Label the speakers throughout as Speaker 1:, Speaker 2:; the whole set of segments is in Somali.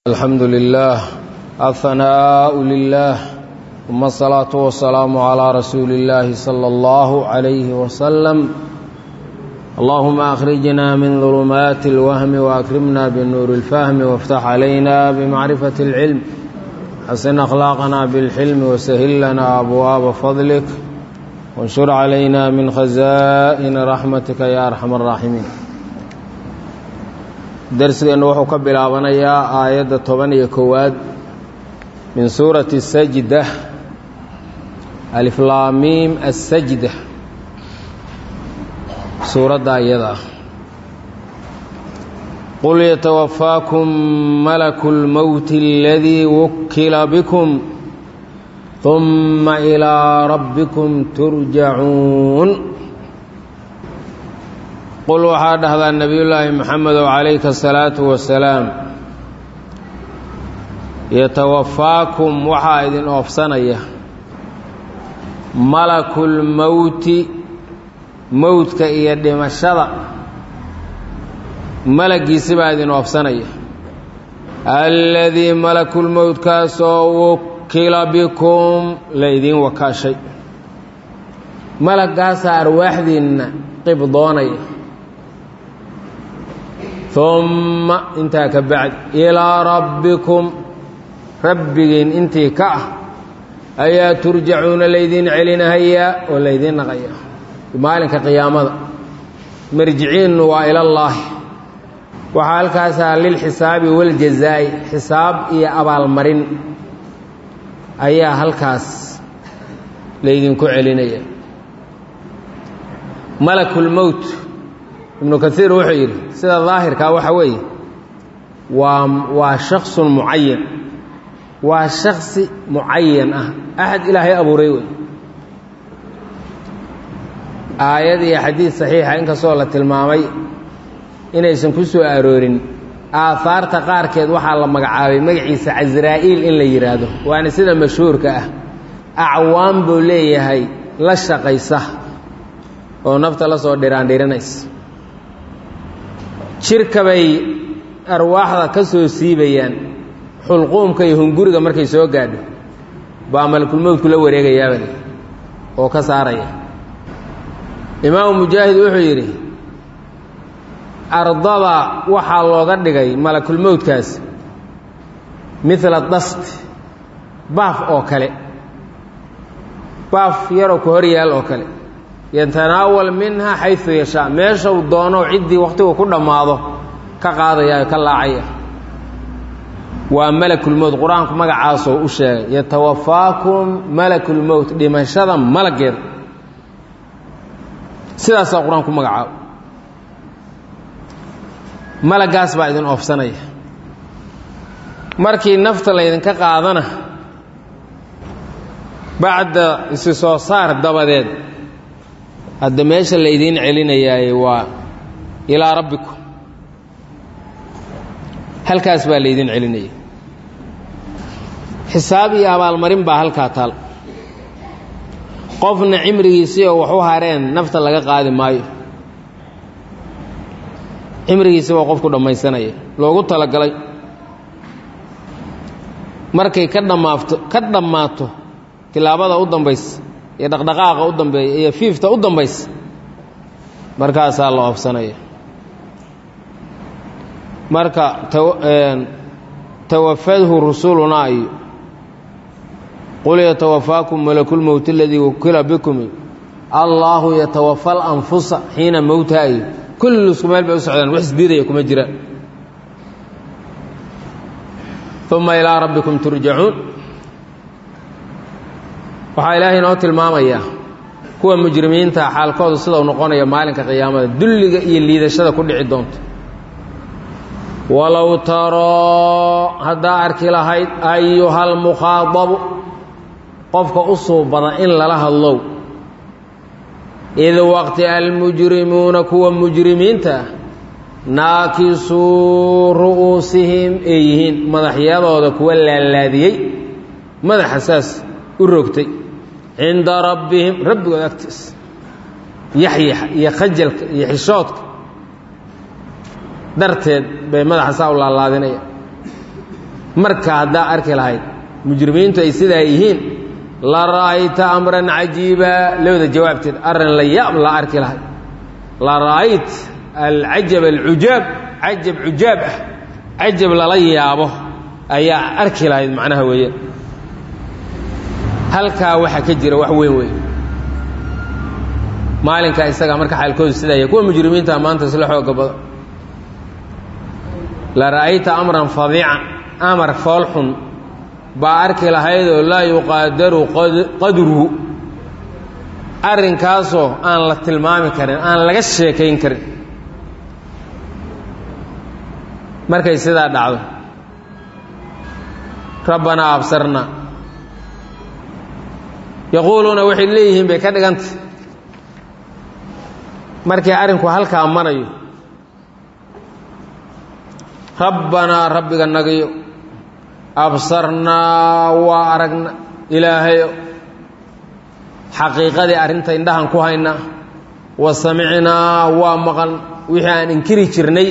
Speaker 1: الحمد لله الثناء لله ثم الصلاة والسلام على رسول الله صلى الله عليه وسلم اللهم أخرجنا من ظلمات الوهم وأكرمنا بالنور الفهم وافتح علينا بمعرفة العلم حسن أخلاقنا بالحلم وسهل لنا أبواب فضلك وانشر علينا من خزائن رحمتك يا أرحم الراحمين darsigeennu wuxuu ka bilaabanayaa aayadda toban iyo kowaad min suurati sajda aliflaamiim assajda suuradda iyada ah qul yatawafaakum malaku lmowti aladii wukila bikum ثuma ilىa rabbikum turjacuun qul waxaa dhahdaa nebiyullaahi moxamedow calayka asalaatu wasalaam yatawafaakum waxaa idin oofsanaya malakulmowti mowdka iyo dhimashada malaggiisi baa idin oofsanaya alladii malakulmowtkaasoo wukila bikum la idiin wakaashay malaggaasaa arwaaxdiinna qibdoonaya humma intaa ka bacdi ilaa rabbikum rabbigiin intii ka ah ayaa turjacuuna laydiin celinahayaa oo laydiin naqayaa maalinka qiyaamada marjiciinnu waa ilallaahi waxaa halkaasaa lilxisaabi waljazaa'i xisaab iyo abaalmarin ayaa halkaas laydinku celinaya malakulmowt ibnu kaiir wuxuu yidhi sida daahirkaa waxa weeye waa waa shaksun mucayan waa shaksi mucayan ah axad ilaahay abuuray wey aayad iyo xadiid saxiixa inkastoo la tilmaamay inaysan ku soo aroorin aahaarta qaarkeed waxaa la magacaabay magaciisa casraa'iil in la yidhaahdo waana sida mashhuurka ah acwaan buu leeyahay la shaqaysa oo nafta la soo dhiraandhirinaysa jirka bay arwaaxda ka soo siibayaan xulquumka iyo hunguriga markay soo gaadho baa malakulmowdku la wareegayaabale oo ka saaraya imaamu mujaahid wuxuu yidhi ardada waxaa looga dhigay malakulmowdkaas midla dast baaf oo kale baaf yaroo ku hor yaal oo kale yatanaawal minha xayu yashaa meeshau doono ciddii wakhtigu ku dhammaado ka qaadaya ka laacaya waa malakulmowt qur-aanku magacaasoo u sheegay yatawafaakum malakulmowt dhimashada malaggeeda sidaasaa qur-aanku magacaabo malaggaas baa idin oofsanaya markii nafta laydinka qaadana bacda isi soo saar dabadeed hadda meesha laydiin celinayaaye waa ilaa rabbikum halkaas baa laydiin celinaya xisaab iyo abaalmarin baa halkaa taal qofna cimrigiisii oo wax u hareen nafta laga qaadi maayo cimrigiisi baa qofku dhammaysanaya loogu talagalay markay ka dhammaafto ka dhammaato tilaabada u dambaysa iyo dhaqdhaqaaqa u dambeeya iyo fiifta u dambaysa markaasaa la oofsanaya marka tawafadhu rusulunaa iyo qul yatawafaakum malakulmowt aladii wakila bikum allaahu yatawafa alanfusa xiina mowtaha iyo kulli isku meel bay u socdaan wax isdiidaya kuma jiraan uma ilaa rabbikum turjacuun waxaa ilaahay inoo tilmaamayaa kuwa mujrimiinta xaalkoodu sidau noqonaya maalinka qiyaamada dulliga iyo liidashada ku dhici doonto walow taroo haddaa arki lahayd ayuhalmukhaadabu qofka u suubada in lala hadlow id waqti almujrimuuna kuwa mujrimiinta ah naakisuu ru'uusihim ay yihiin madaxyadooda kuwa laalaadiyey madaxa saas u rogtay cinda rabbihim rabbigood agtiisa yaxyaxa iyo khajalka iyo xishoodka darteed bay madaxa saa u laalaadinaya marka haddaa arki lahayd mujrimiintu ay sidaa yihiin la ra'ayta amran cajiiba labada jawaabteed arrin la yaab la arki lahayd la ra'ayt alcajab alcujaab cajab cujaab ah cajab lala yaabo ayaa arki lahayd macnaha weeye halkaa waxaa ka jira wax weyn weyn maalinka isaga marka xaalkoodu sidaaya kuwa mujrimiinta maanta isla xooga badan la ra'ayta amran fadiican amar foolxun baa arki lahaydoo laa yuqaadaru qadruhu arrinkaasoo aan la tilmaami karin aan laga sheekayn karin markay sidaa dhacdo rabbanaa absarna yaquuluuna waxay leeyihiin bay ka dhiganta markii arrinku halkaa marayo rabbanaa rabbiga nagayo absarnaa waa aragna ilaahayo xaqiiqadii arrinta indhahan ku hayna wa samicnaa waa maqan wixii aan inkiri jirnay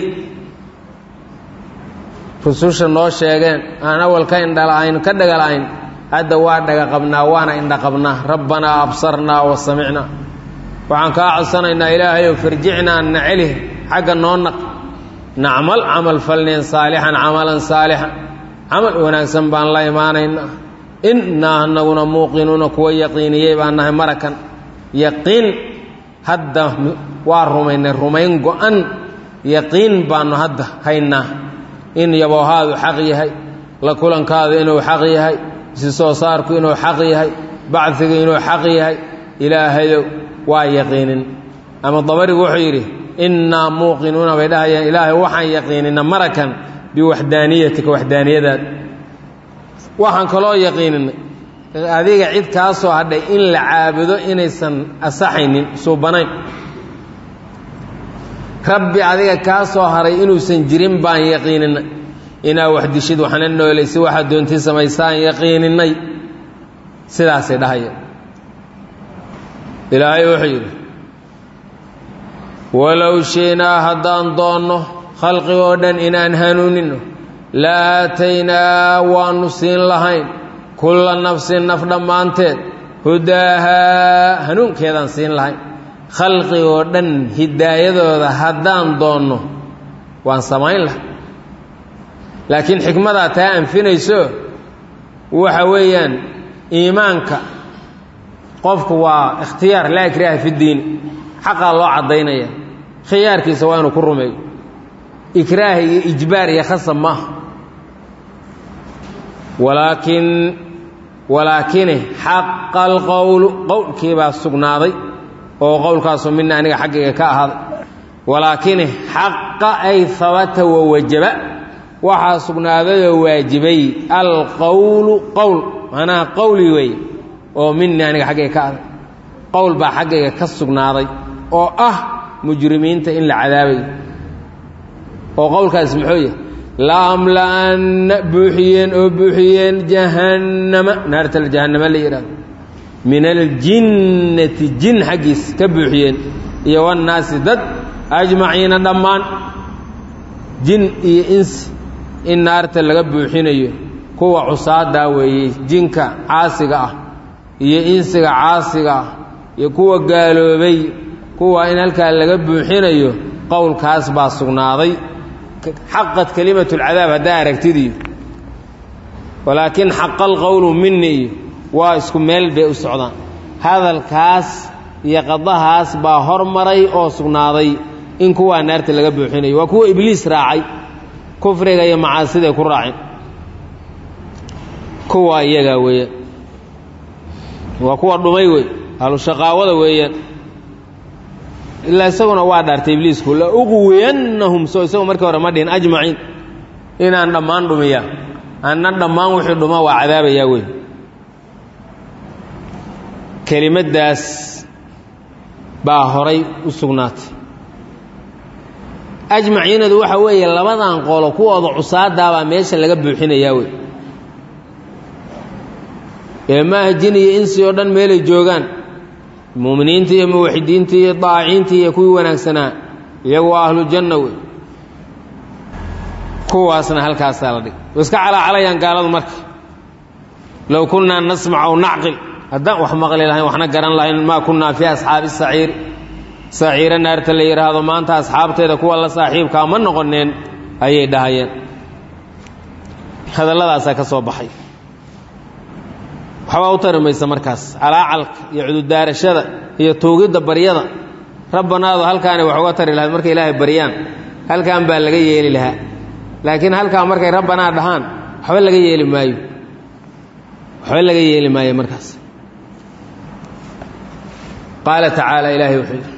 Speaker 1: rususha noo sheegeen aan awal ka indhala-ayn ka dhagala-ayn hadda waa dhaga qabnaa waana indha qabnaa rabbanaa absarnaa wa samicnaa waxaan kaa codsanaynaa ilaahayow farjicnaa na celih xagga noo naq nacmal camal falneen saalixan camalan saalixan camal wanaagsan baan la imaanaynaa innaa anaguna muuqinuuna kuwa yaqiiniyey baan nahay marakan yaqiin hadda waa rumaynay rumayn go-an yaqiin baanu hadda haynaa in yaboohaadu xaq yahay la kulankaadu inuu xaq yahay isi soo saarku inuu xaq yahay bacdigu inuu xaq yahay ilaahayow waa yaqiinin ama dabarigu wuxuu yidhi innaa muuqinuuna bay dhahayaan ilaahay waxaan yaqiinina marakan biwaxdaaniyatika waxdaaniyadaada waxaan kaloo yaqiininay adiga cid kaa soo hadhay in la caabudo inaysan asaxaynin suubanayn rabbi adiga kaa soo haray inuusan jirin baan yaqiininay inaa wax dishid waxna noolaysi waxaad doontii samaysaan yaqiininay sidaasay dhahaya ilaahay wuxuu yidhi walow shiinaa haddaan doonno khalqigoo dhan inaan hanuunino la aataynaa waannu siin lahayn kulla nafsin naf dhammaanteed hudaahaa hanuunkeedaan siin lahayn khalqigoo dhan hidaayadooda haddaan doonno waan samayn lahay laakiin xikmadaa taa anfinayso waxa weeyaan iimaanka qofku waa ikhtiyaar laa ikraaha fi ddiin xaqaa loo caddaynaya khiyaarkiisa waa inuu ku rumeeyo ikraah iyo ijbaar iyo khasab maaha walaakin walaakine xaqa alqowlu qowlkiibaa sugnaaday oo qowlkaasu mina aniga xaggayga ka ahaaday walaakine xaqa ay habata wawajaba waxaa sugnaadayoo waajibay alqowlu qowl macnaha qowli weeye oo mini aniga xaggayga ka ahday qowl baa xaggayga ka sugnaaday oo ah mujrimiinta in la cadaabayo oo qowlkaas muxuu yahay laamla'anna buuxiyeen oo buuxiyeen jahannama naartal jahannama la yidhahdo min aljinnati jin xaggiis ka buuxiyeen iyo wannaasi dad ajmaciina dhammaan jin iyo insi in naarta laga buuxinayo kuwa cusaadaa weeye jinka caasiga ah iyo insiga caasiga ah iyo kuwa gaaloobay kuwa in halkaa laga buuxinayo qowlkaas baa sugnaaday xaqad kelimatu lcadaab haddaa aragtidiiyo walaakin xaqa alqowlu mini iyo waa isku meel bay u socdaan hadalkaas iyo qadahaas baa hormaray oo sugnaaday in kuwaa naarta laga buuxinayo waa kuwa ibliis raacay kufriga iyo macaasiday ku raaceen kuwa iyagaa weeyaan waa kuwa dhumay wey ahlushaqaawada weeyaan ilaa isaguna waa dhaartay ibliisku la uqwiyannahum soo isagu markii hore ma dhihin ajmaciin inaan dhammaan dhumiyaa anna dhammaan wixii dhuma waa cadaabayaa wey kelimaddaas baa horay u sugnaatay ajmaciinadu waxa weeye labadan qolo kuwooda cusaadaabaa meesha laga buuxinayaa wey ee maaha jin iyo insi oo dhan meelay joogaan muuminiinta iyo muwaxidiinta iyo daaciniinta iyo kuwii wanaagsanaa iyagu waa ahlujanna wey kuwaasna halkaasaa la dhig way iska calaacalayaan gaaladu marka low kunnaa nasmac aw nacqil haddaan wax maqli lahayn waxna garan lahayn maa kunnaa fii asxaabi saciir saciiro naarta la yidhaahdo maanta asxaabteeda kuwa la saaxiibkaa ma noqoneen ayay dhahayeen hadalladaasaa ka soo baxay waxbaa u tari maysa markaas calaacalka iyo cududaarashada iyo tuugidda baryada rabbanaadu halkaanay wax uga tari lahayd markay ilaahay baryaan halkan baa laga yeeli lahaa laakiin halkaa markay rabbanaa dhahaan waxba laga yeeli maayo waxba laga yeeli maayo markaas qaala tacaala ilaahay wuxuu yidhi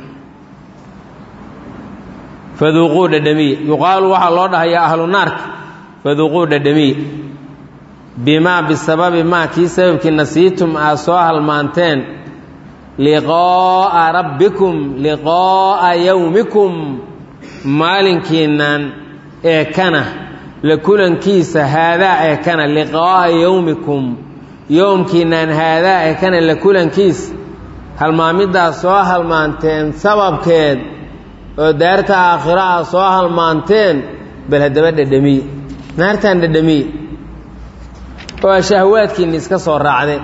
Speaker 1: faduuquu dhadhamiya yuqaalu waxaa loo dhahayaa ahlu naarka faduuquu dhadhamiya bimaa bisababi maa kii sababkii nasiitum aad soo halmaanteen liqaa'a rabbikum liqaa'a yowmikum maalinkiinnan ee kana la kulankiisa haadaa ee kana liqaa'a yowmikum yowmkiinnan haadaa ee kana la kulankiisa halmaamiddaas soo halmaanteen sababkeed oo daarta aakhiro ah soo halmaanteen bal haddaba dhadhamiye naartaan dhadhamiye oo shahwaadkiinni iska soo raacdeen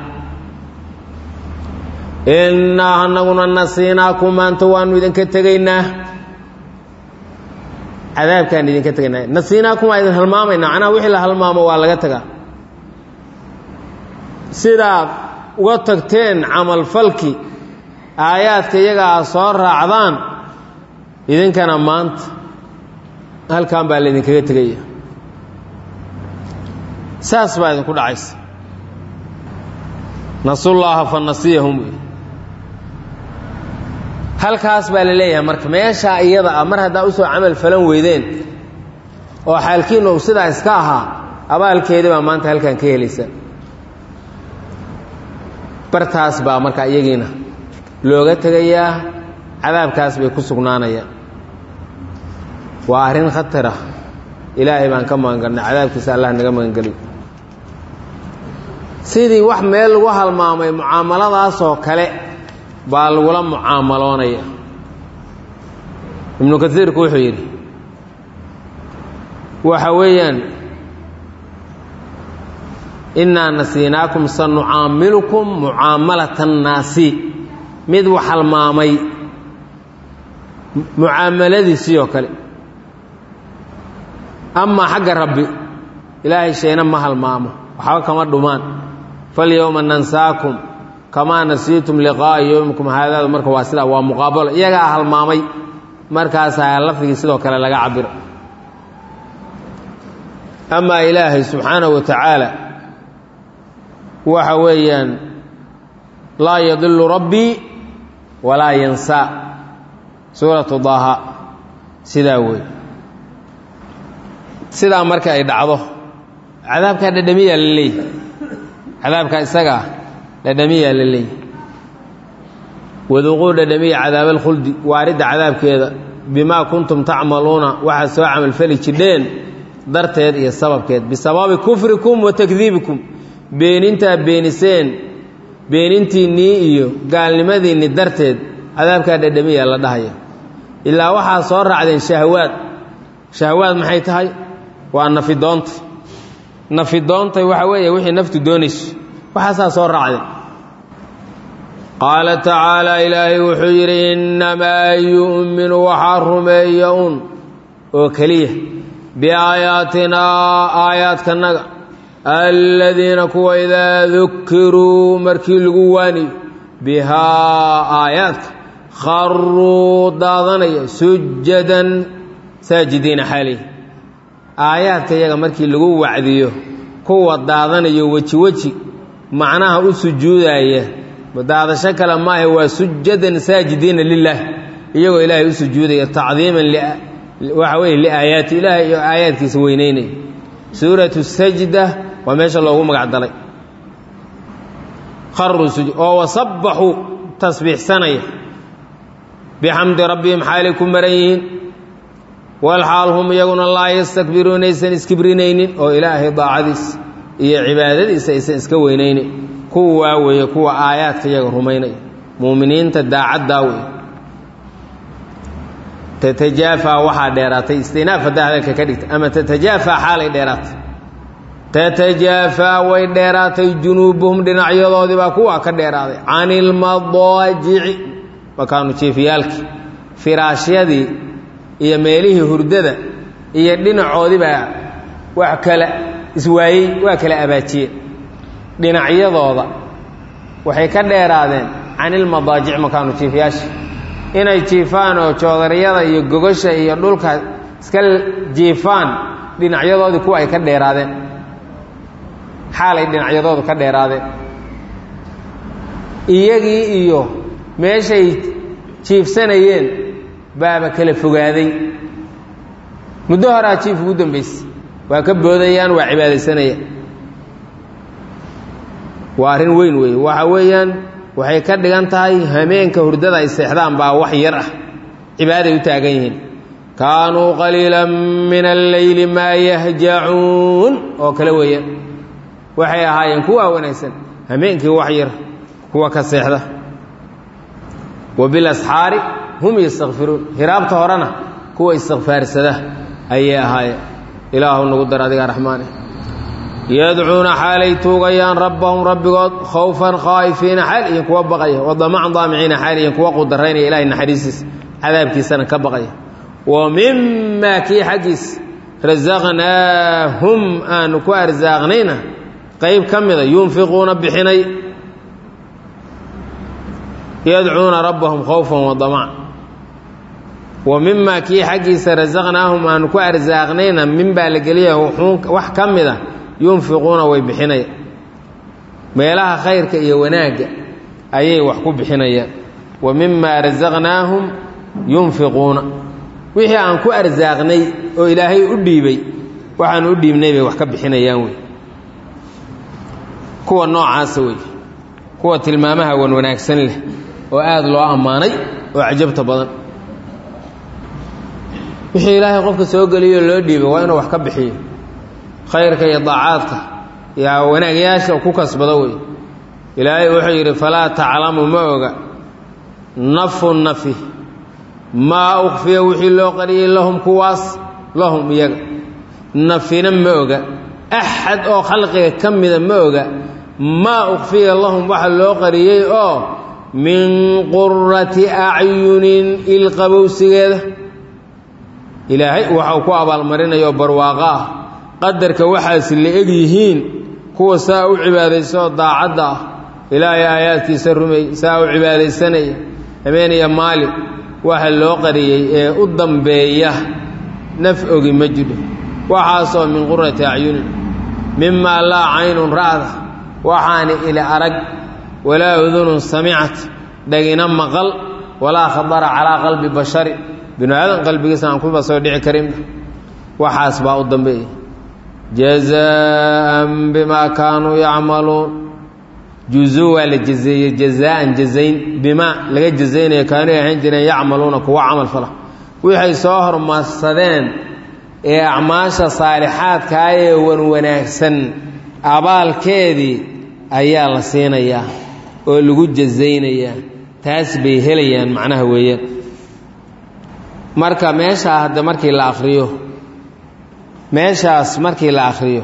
Speaker 1: innaa anaguna nasiinaakum maanta waannu idinka tegaynaa cadaabkaan idinka tegaynaa nasiinaakum waa idin halmaamaynaa macnaha wixii la halmaamo waa laga tagaa sidaad uga tagteen camalfalki aayaadka iyaga aad soo raacdaan idinkana maanta halkan baa laydinkaga tegaya saas baa idinku dhacaysa nasullaaha fa nasiyahum wey halkaas baa la leeyahay marka meeshaa iyada ah mar haddaa usoo camal falan weydeen oo xaalkiinna uu sidaa iska ahaa abaalkeedii baa maanta halkan ka helaysa bartaas baa marka iyagiina looga tegayaa cadaabkaas bay ku sugnaanayaan waa arrin khatara ilaahay baan ka magangalnay cadaabkiisa allah naga magangeliyo sidii wax meel lagu halmaamay mucaamaladaasoo kale baa lagula mucaamaloonaya ibnu kasiirku wuxuu yidhi waxa weeyaan innaa nasiinaakum sanucaamilukum mucaamalata annaasi mid wax halmaamay mucaamaladiisii oo kale amaa xagga rabbi ilaahay shayna ma halmaamo waxba kama dhumaan falyowma nansaakum kamaa nasiitum liqaa'a yowmikum haadaadu marka waa sidaa waa muqaabalo iyagaa halmaamay markaasaa lafdigii sidoo kale laga cabiro amaa ilaahay subxaanahu wa tacaala waxa weeyaan laa yadilu rabbii walaa yansaa suuratu daaha sidaa wey sidaa marka ay dhacdo cadaabkaa dhadhamiyaa la leeyahy cadaabkaa isagaa dhadhamiyaa la leeyahy waduuquu dhadhamiya cadaab alkhuldi waaridda cadaabkeeda bimaa kuntum tacmaluuna waxaad soo camalfali jidheen darteed iyo sababkeed bisababi kufrikum wa takdiibikum beenintaa beeniseen beenintiinnii iyo gaalnimadiinni darteed cadaabkaa dhadhamiyaa la dhahaya ilaa waxaa soo raacdeen shahwaad shahwaad maxay tahay waa nafidoonta nafidoontay waxa weeye wixii naftu doonayso waxaasaa soo raacdeen qaala tacaala ilaahay wuxuu yidhi innamaa yu'minu waxaa rumeeya un oo keliya biaayaatinaa aayaadkanaga aladiina kuwa idaa dukiruu markii lagu waaniyo bihaa aayaadka kharuu daadanaya sujadan saajidiina xaalih aayaadka iyaga markii lagu wacdiyo kuwa daadanayo weji weji macnaha u sujuudaya daadasho kale maahe waa sujadan saajidiina lilah iyagoo ilaahay u sujuudaya tacdiiman waxa weye liaayaati ilaahay iyo aayaadkiisa weyneynaya suuratu sajda waa meesha loogu magac dalay kharuu sujud oo wasabbaxuu tasbiixsanaya bixamdi rabbihim xaalay ku maran yihiin walxaal hum iyaguna laa yastakbiruuna aysan iskibrinaynin oo ilaahay daacadiisa iyo cibaadadiisa aysan iska weynaynayn kuwaa weeye kuwa aayaadka iyaga rumaynaya muuminiinta daacaddaa weeye tatajaafaa waxaa dheeraatay istinaaf haddaa hadalka ka dhigta ama tatajaafaa xaalay dheeraatay tatajaafaa way dheeraatay junuubuhum dhinacyadoodii baa kuwa ka dheeraaday can ilmadaajici makaanu jiifyaalkii firaashyadii iyo meelihii hurdada iyo dhinacoodii baa wax kala iswaayey waa kala abaajiyeen dhinacyadooda waxay ka dheeraadeen can ilmadaajic makaanu jiifyaasha inay jiifaan oo joodariyada iyo gogasha iyo dhulka iska jiifaan dhinacyadoodii kuwa ay ka dheeraadeen xaalay dhinacyadoodu ka dheeraadeen iyagii iyo meeshay jiifsanayeen baaba kala fogaaday muddo horaa jiif ugu dambaysay waa ka boodayaan waa cibaadaysanayaan waa arrin weyn weeye waxa weeyaan waxay ka dhigan tahay hameenka hurdada ay seexdaan baa wax yar ah cibaaday u taagan yihiin kaanuu qaliilan min alleyli maa yahjacuun oo kale weeyaan waxay ahaayeen kuwaa wanaagsan hameenkii wax yar kuwa ka seexda wa bilasxaari hum yastakfiruun hiraabta horena kuwa istikfaarsada ayay ahaayeen ilaahu nagu dar adigaa raxmaane yadcuuna xaalay tuugayaan rabbahum rabbigood khawfan khaa'ifiina xaal iyo kuwa baqaya wadamacan daamiciina xaal iyo kuwa qudaraynaya ilahay naxariistiisa cadaabkiisana ka baqaya wa mimaa kii xaggiis rasaqnaahum aanu ku arsaaqnayna qayb ka mida yunfiquuna bixinay yadcuuna rabbahum khawfan wadamacan wa mimaa kii xaggiisa rasaqnaahum aanu ku arsaaqnayna min baa la geliya wax ka mida yunfiquuna way bixinaya meelaha khayrka iyo wanaagga ayay wax ku bixinayaan wa mimaa rasaqnaahum yunfiquuna wixii aan ku arsaaqnay oo ilaahay u dhiibay waxaan u dhiibnay bay wax ka bixinayaan wey kuwa noocaasa wey kuwa tilmaamaha wan wanaagsan leh oo aada loo ammaanay oo cajabta badan wixii ilaahay qofka soo geliyo loo dhiibay waa inuu wax ka bixiyo khayrka iyo daacaadka iyo wanaagyaasha ku kasbado wey ilaahay wuxuu yidhi falaa taclamu ma oga nafu nafi maa ukfiya wixii loo qariyey lahum kuwaas lahum iyaga nafina ma oga axad oo khalqiga ka mida ma oga maa ukfiya lahum waxa loo qariyey oo min qurati acyunin ilqabowsigeeda ilaahay waxau ku abaalmarinayo barwaaqo ah qadarka waxaas la eg yihiin kuwa saa u cibaadaysaoo daacadda ah ilaahay aayaadkiisa rumeey saa u cibaadaysanaya habeeniya maalin waxa loo qariyey ee u dambeeya naf ogi ma jidho waxaasoo min qurati acyunin mimaa laa caynun ra'da waxaani ili arag walaa udunun samicat dhagina maqal walaa khadara calaa qalbi bashari binu aadan qalbigiisa aan kuba soo dhici karin waxaas baa u dambeeya jazaan bimaa kaanuu yacmaluun juzuu waa la jazeeyey jazaan jazayn bimaa laga jazaynayo kaanuu ahaan jireen yacmaluuna kuwa camal fala waxay soo hormarsadeen ee acmaasha saalixaadkaa ee wan wanaagsan abaalkeedii ayaa la siinayaa oo lagu jazaynayaa taas bay helayaan macnaha weeyaan marka meeshaa hadda markii la akhriyo meeshaas markii la akhriyo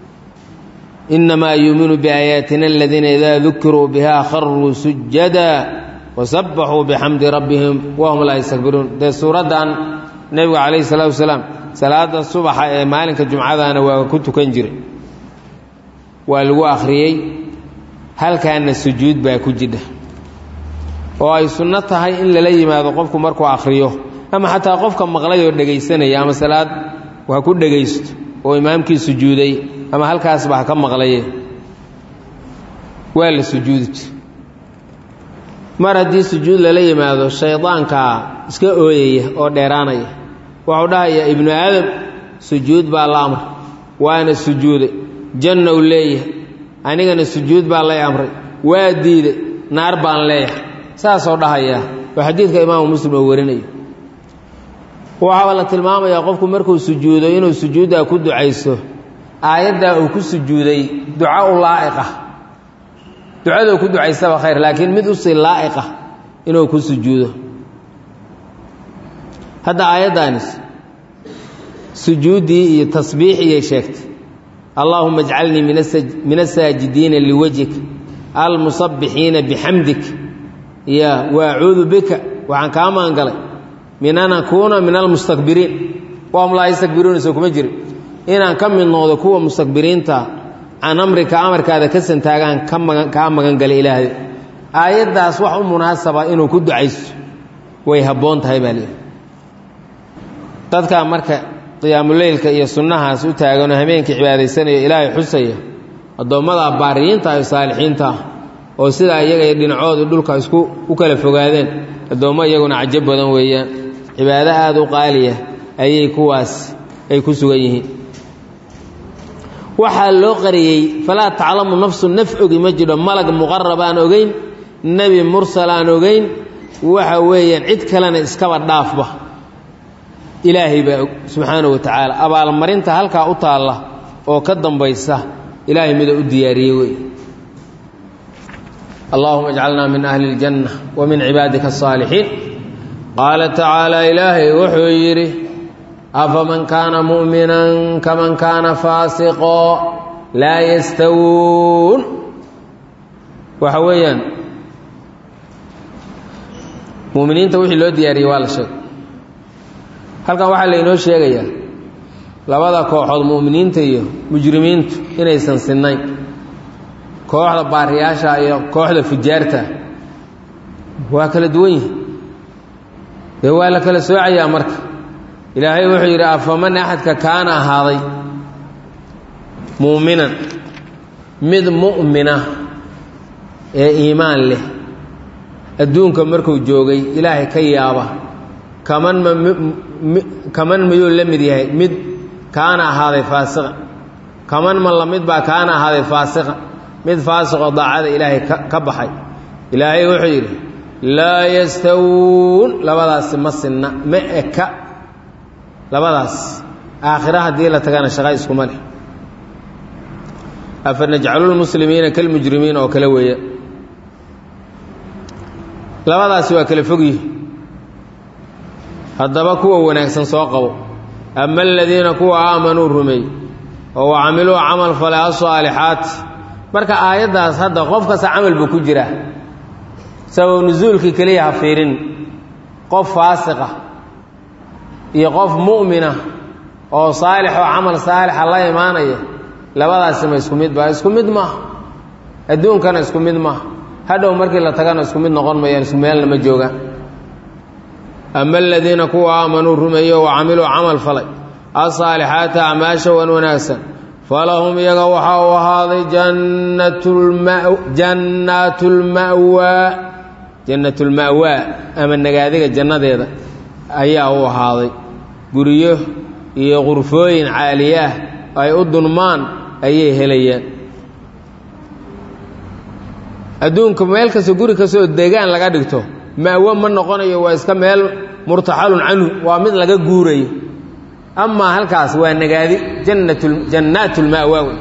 Speaker 1: innamaa yuuminu biaayaatina aladiina idaa dukiruu biha kharuu sujada wasabbaxuu bixamdi rabbihim wahum laa yastakbiruun dee suuraddan nebigu calayhi salaatu wasalaam salaada subaxa ee maalinka jumcadana waa ku tukan jiray waa lagu akhriyey halkaana sujuud baa ku jidha oo ay sunno tahay in lala yimaado qofku markuu akhriyo ama xataa qofka maqlay oo dhegaysanaya ama salaad ha ku dhegaysto oo imaamkii sujuuday ama halkaasba ha ka maqlaye waa la sujuudi jir mar haddii sujuud lala yimaado shaydaankaa iska ooyaya oo dheeraanaya wuxuu dhahayaa ibnu aadam sujuud baa la amray waana sujuuday janna u leeyahay anigana sujuud baa lay amray waa diiday naar baan leeyahay saasoo dhahayaa oo xadiidka imaamu muslim oo warinayo waxaaba la tilmaamayaa qofku markuu sujuudo inuu sujuuddaa ku ducayso aayaddaa uu ku sujuuday duca u laa'iqah ducaduu ku ducaysaba khayr laakiin mid usii laa'iqah inuu ku sujuudo hadda aayaddaanis sujuuddii iyo tasbiixiyay sheegtay allaahuma ajcalnii min asaajidiina liwajhik almusabbixiina bixamdik ya wa acuudu bika waxaan kaa maangalay min an akuuna min almustakbiriin waam laa yastakbiruuna soo kuma jirin inaan ka mid noqdo kuwa mustakbiriinta can amrika amarkaada ka santaagaan kaa magan galay ilaahday aayaddaas wax u munaasaba inuu ku ducaysto way habboon tahay baa leehi dadkaa marka qiyaamuleylka iyo sunnahaas u taaganoo habeenkii cibaadaysanaya ilaahay xusaya addoommada baariyiinta iyo saalixiinta ah oo sidaa iyaga iyo dhinacoodu dhulka isku u kala fogaadeen addoommo iyaguna cajo badan weeyaan cibaado aada u qaaliya ayay kuwaas ay ku sugan yihiin waxaa loo qariyey falaa taclamu nafsu naf ogi ma jiro malag muqarab aan ogeyn nebi mursal aan ogeyn waxa weeyaan cid kalena iskaba dhaafba ilaahay baa og subxaanahu wa tacaala abaalmarinta halkaa u taalla oo ka dambaysa ilaahay mida u diyaariyey wey allahuma ajcalnaa min ahli اljanna wa min cibaadika asaalixiin qaala tacaala ilaahay wuxuu yidhi afaman kaana mu'minan kaman kaana faasiqoo laa yastawuun waxa weeyaan mu'miniinta wixii loo diyaariyey waa la sheegay halkan waxaa laynoo sheegayaa labada kooxood mu'miniinta iyo mujrimiintu inaysan sinnayn kooxda baariyaasha iyo kooxda fujaarta waa kala duwan yihin dee waa la kala soocayaa marka ilaahay wuxuu yidhi afaman axadka kaana ahaaday muuminan mid mu'mina ee iimaan leh adduunka markuu joogay ilaahay ka yaaba kaman ma kaman miyuu la mid yahay mid kaana ahaaday faasiqa kaman ma la mid baa kaana ahaaday faasiqa mid faasiqoo daacada ilaahay ka baxay ilaahay wuxuu yidhi laa yastawuun labadaasi ma sinna ma eka labadaas aakhira haddii la tagana shaqa iskuma leh afa najcalulmuslimiina kalmujrimiin oo kale weeya labadaasi waa kala fogyihi haddaba kuwa wanaagsan soo qabo ama aladiina kuwa aamanuu rumeey oo wa camiluu camal falay asaalixaati marka aayaddaas hadda qof kasta camal buu ku jiraa sabab nusuulkii keliya ha fiirin qof faasiqa iyo qof mu'mina oo saalix oo camal saalixa la imaanaya labadaasi ma isku mid ba isku mid maaha adduunkana isku mid maaha hadhow markii la tagana isku mid noqon mayaan isku meelna ma joogaan ama aladiina kuwa aamanuu rumeeyo wa camiluu camal falay asaalixaata acmaasha wan wanaagsan falahum iyaga waxaa u ahaaday jannaatulma'waa jannatulma'waa ama nagaadiga jannadeeda ayaa u ahaaday guryo iyo qurfooyin caaliyaah ay u dunmaan ayay helayaan adduunka meel kasta guri kastoo degaan laga dhigto ma'wo ma noqonayo waa iska meel murtaxalun canhu waa mid laga guurayo amaa halkaas waa nagaadi jannaatulma'waa wey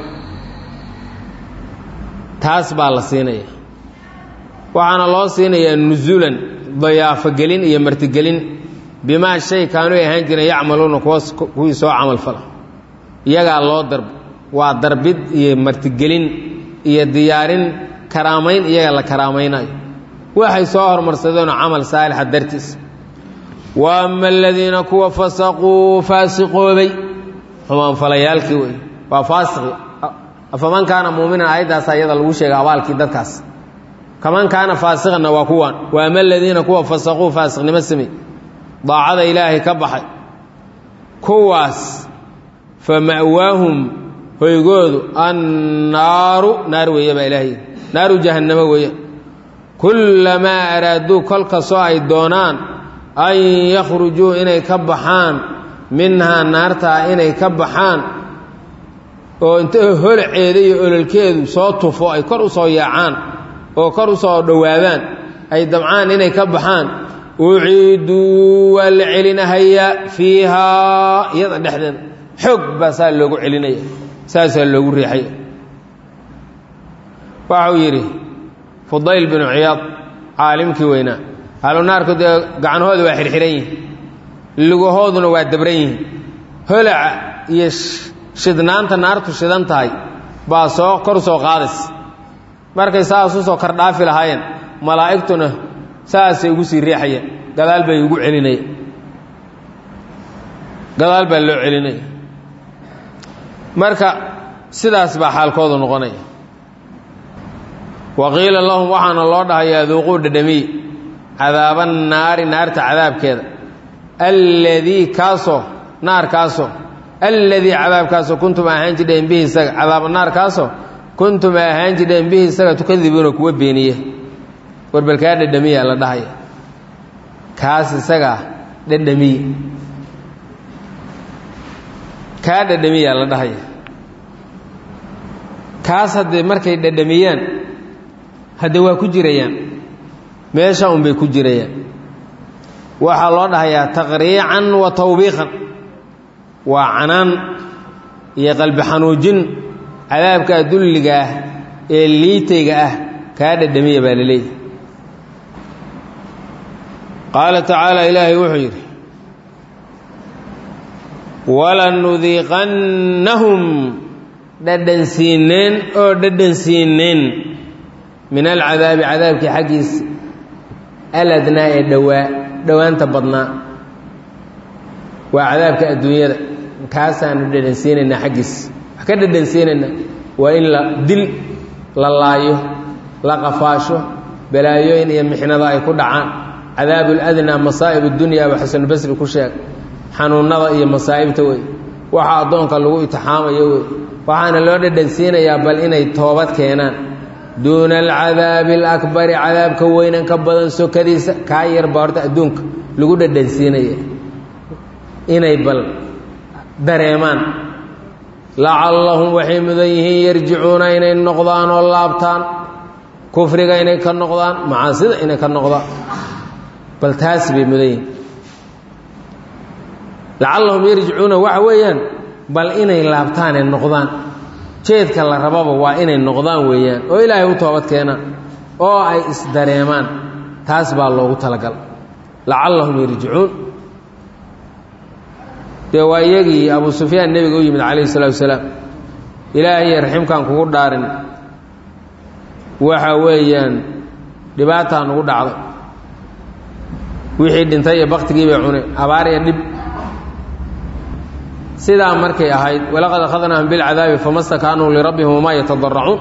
Speaker 1: taas baa la siinaya waxaana loo siinayaa nusulan dayaafogelin iyo martigelin bimaa shay kaanuu ahaan jireen yacmaluuna kuwii soo camal fala iyagaa loo darb waa darbid iyo martigelin iyo diyaarin karaamayn iyaga la karaamaynayo waxay soo hormarsadeenoo camal saalixa dartiis wa ama aladiina kuwa fasaquu faasiqoobay xumaanfalayaalkii wey waa faasiqi afaman kaana muuminan aayaddaasa iyada lagu sheegay abaalkii dadkaas kaman kaana faasiqanna waa kuwaan wa ama aladiina kuwa fasaquu faasiqnimo samey daacada ilaahay ka baxay kuwaas fa ma'waahum hoygoodu annaaru naar weeye baa ilaahay naaru jahannamo weeye kullamaa araaduu kol kastoo ay doonaan an yakhrujuu inay ka baxaan minhaa naartaa inay ka baxaan oo inta holaceeda iyo ololkeedu soo tufo ay kor u soo yaacaan oo kor u soo dhowaadaan ay dabcaan inay ka baxaan uciiduu waa la celinahayaa fiihaa iyada dhexdeeda xoog baa saa loogu celinaya saasaa loogu riixaya waxau yidhi fudayl binu ciyaad caalimkii weynaa ahlunaarku dee gacnahooda waa xirxiran yihin lugahooduna waa dabran yihin holaca iyo shidnaanta naartu shidan tahay baa soo kor soo qaadaysa markay saas u soo kordhaafi lahaayeen malaa'igtuna saasay ugu sii riixayeen gadaal bay ugu celinaya gadaal baa loo celinaya marka sidaas baa xaalkoodu noqonaya wa qiila lahum waxaana loo dhahayaa duuquu dhadhamiy cadaaba naari naarta cadaabkeeda alladii kaasoo naarkaasoo alladii cadaabkaasoo kuntum ahaan jidheen bihi isaga cadaaba naarkaasoo kuntum ahaan jidheen bihi isaga tukadibuuna kuwa beeniya warbalkaa dhadhamiya la dhahaya kaas isagaa dhadhamiye kaa dhadhamiyaa la dhahaya kaas haddee markay dhadhamiyaan hadde waa ku jirayaan meesha unbay ku jirayaan waxaa loo dhahayaa taqriican wa tawbiiqan waa canaan iyo qalbi xanuujin cadaabkaa dulliga ah ee liitayga ah kaa dhadhamiya baa la leeyahy qaala tacaala ilaahay wuxuu yidhi walanudiiqannahum dhadhansiineen oo dhadhansiineen min alcadaabi cadaabkii xaggiisa aladnaa ee dhowaa dhowaanta badnaa waa cadaabka adduunyada kaasaanu dhadhansiinaynaa xaggiisa wax ka dhadhansiinaynaa waa in la dil la laayo la qafaasho balaayooyin iyo mixnada ay ku dhacaan cadaabu ladnaa masaa'ib اdunya baa xasanubasri ku sheeg xanuunada iyo masaa'ibta wey waxa addoonka lagu itixaamayo wey waxaana loo dhadhansiinayaa bal inay toobad keenaan duuna alcadaabi alakbari cadaabka weynan ka badan sokadiisa kaa yar baa horta adduunka lagu dhadhansiinaya inay bal dareemaan lacallahum waxay mudan yihiin yarjicuuna inay noqdaan oo laabtaan kufriga inay ka noqdaan macaasida inay ka noqdaan bal taas bay mudan yihiin lacallahum yarjicuuna waxa weeyaan bal inay laabtaanee noqdaan jeedka la rababa waa inay noqdaan weeyaan oo ilaahay u toobad keenaan oo ay isdareemaan taas baa loogu talagal lacallahum yarjicuun dee waa iyagii abu sufyaan nebiga u yimid calayhi salatu wasalaam ilaahay raximkaan kugu dhaarin waxa weeyaan dhibaataa nugu dhacday wixii dhintay iyo baktigii bay cuneen abaar iyo dhib sidaa markay ahayd walaqad akhadnaahum bilcadaabi fama stakaanuu lirabbihim wamaa yatadaracuun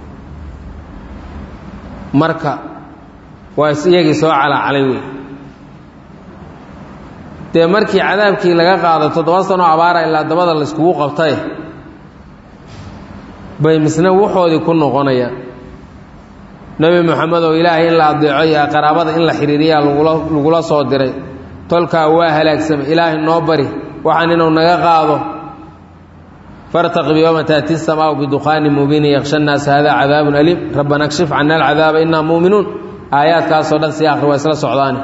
Speaker 1: marka waa is iyagii soo calaacalay wey dee markii cadaabkii laga qaado toddoba sanoo abaara ilaa dabada layskugu qabtay bay misna wuxoodii ku noqonayaan nebi moxamed oo ilaahay in la adeeco iyo qaraabada in la xidhiiriyaa lagula lagula soo diray tolkaa waa halaagsamay ilaahay noo bari waxaan inuu naga qaado fartaqib yowma taati samaau biduqaanin mubiinin yaksha nnaas hada cadaabun aliim rabbana kshif cana alcadaaba innaa muuminuun aayaadkaasoo dhan sii akhri waa isla socdaani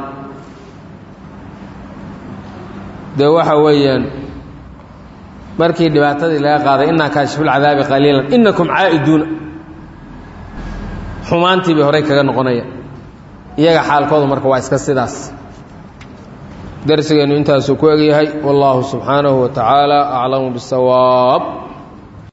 Speaker 1: dee waxa weeyaan markii dhibaatadii laga qaaday innaa kaashifulcadaabi qaliilan innakum caa'iduuna xumaantii bay horey kaga noqonaya iyaga xaalkoodu marka waa iska sidaas darsigeennu intaasuu ku egyahay wallaahu subxaanahu wa tacaala aclamu bisawaab